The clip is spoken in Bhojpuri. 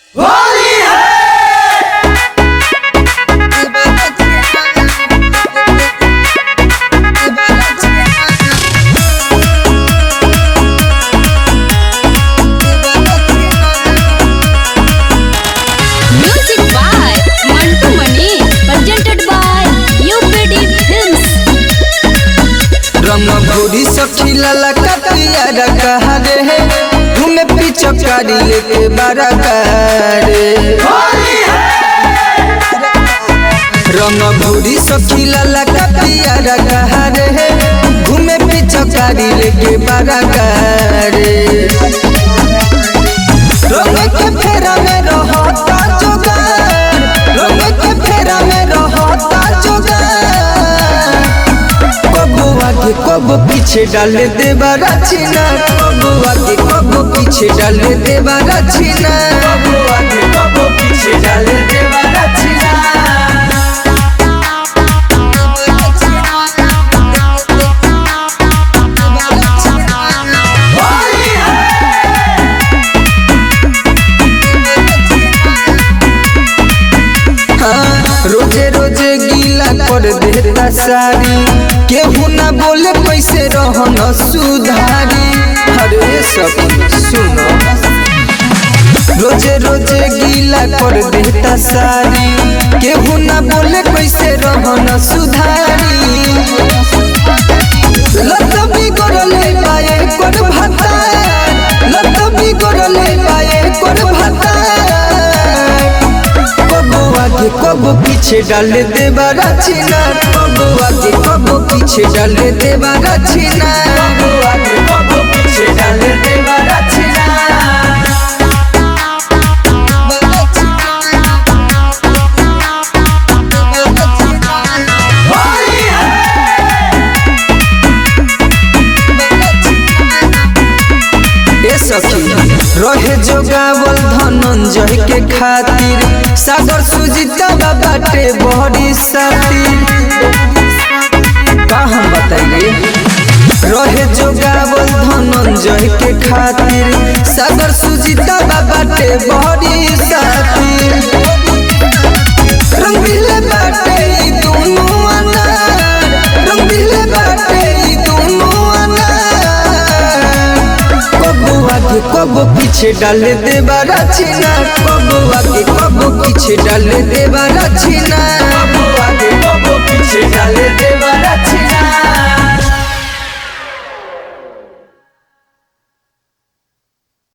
Music by Mantu Mani, presented by UPD Films. रमभूरी सखीला लकतिया रखा रे घूमे पिचकारी लेके बारा करे रमभूरी सखीला लकतिया रखा रे घूमे पिचकारी लेके बारा करे रंग के फेरा में रहता जोगार रंग के फेरा में रहता जोगार कबो आगे कबो पीछे डाल देवा रचना कबो आगे कबो पीछे डाल देवा रचना कबो आगे कबो पीछे डाल देवा रचना हाँ, रोजे रोजे गीला कर देता सारी केहू ना बोले कैसे रहन सुधारी अरे सब सुनो रोजे रोजे गीला कर देता सारी केहू ना बोले कैसे रहन सुधारी लत बिगड़ले पाए कोन भाता लत बिगड़ले पाए कोन भाता कबो आगे कबो पीछे डाल देवा रचना कबो आगे कबो पीछे डाल देवा रचना कबो आगे कबो पीछे डाल देवा रचना ए सखी रहे जोगावल धनंजय के खातिर सागर सुजीता बाटे बड़ी सातिर का हम बताइए रहे जोगावल धनंजय के खातिर सागर सुजीता बाटे बड़ी सातिर रंगीले बाटे ई दोनों अनार रंगीले बाटे ई दोनों अनार कबो आगे कबो पीछे डाल देवा रचना कबो आगे कबो पीछे डाल देवा रचना कबो आगे कबो पीछे डाल देवा रचना